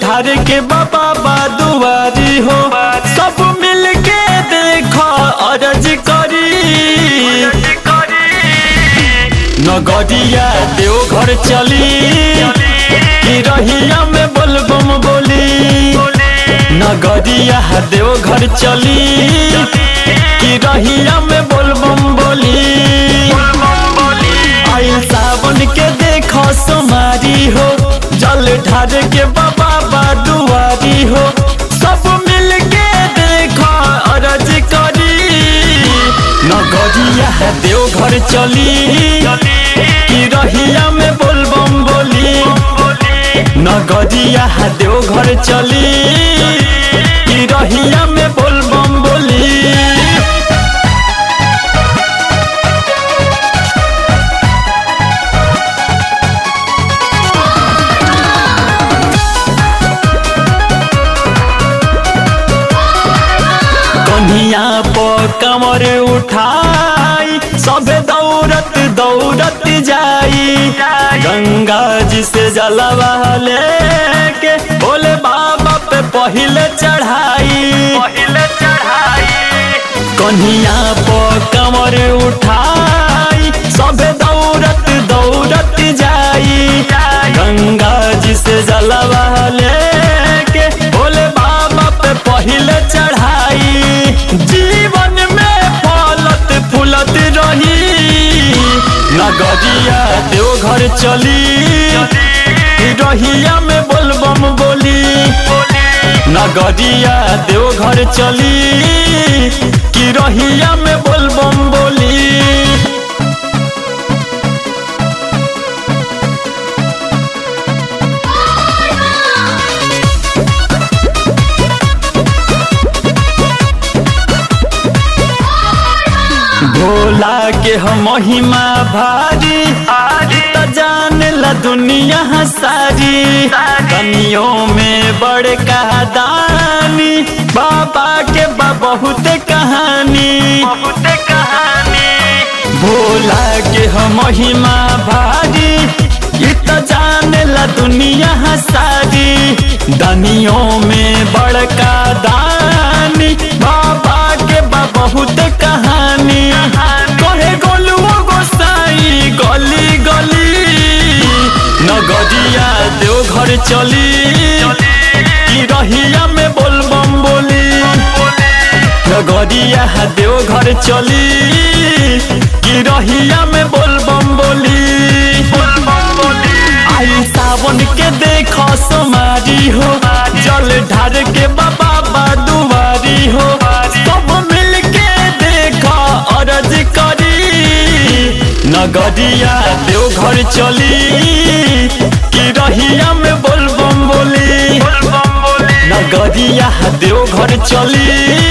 ढार के बाबा बादुआरी हो सब मिल के देखो अरज करी नगरिया देवघर चली कि रहिया में बोलबम बोली नगरिया देवघर चली कि रहिया में बोलबम बोली आइल सावन के देखो सोमारी हो जल ढार के बाबा बादुआरी हो सब मिल के देखो अरज करी नगरिया देवघर चली कि रहिया में बोलबम बोली नगरिया देवघर चली कि रहिया में बोलबम बोली कन्हिया पर कमर उठाई सबे दौड़त दौड़त जाई गंगा जी से जलवा लेके बोले बाबा पे पहिले चढ़ाई पहिले चढ़ाई कन्हिया पर कमर उठाई सबे दौड़त दौड़त जाई गंगा जी से जलवा लेके बोले बाबा पे पहिले चढ़ाई जीवन में फलत फूलत रही नगरिया देवघर चली रहिया में बोलबम बोली नगरिया देवघर चली कि रहिया में बोलबम बोली भोला के हम महिमा भारी आज त जान ला दुनिया सारी कनियों में बड़े कहादानी बाबा के बा बहुत कहानी बहुत कहानी भोला के हम महिमा भारी ई त जान ला दुनिया सारी दनियों में बड़का दानी बाबा के बा बहुत कहानी कहे गोलुओ गोसाई गली गली नगरिया देवघर चली कि रहिया में बोलबम बोली नगरिया देवघर चली कि रहिया में बोलबम बोली आई सावन के देखो सोमारी हो जल ढार के बाबा बादुआरी हो सब मिल के देखो अरज करी नगरिया देवघर चली कि रहिया में बोलबम बोली नगरिया देवघर चली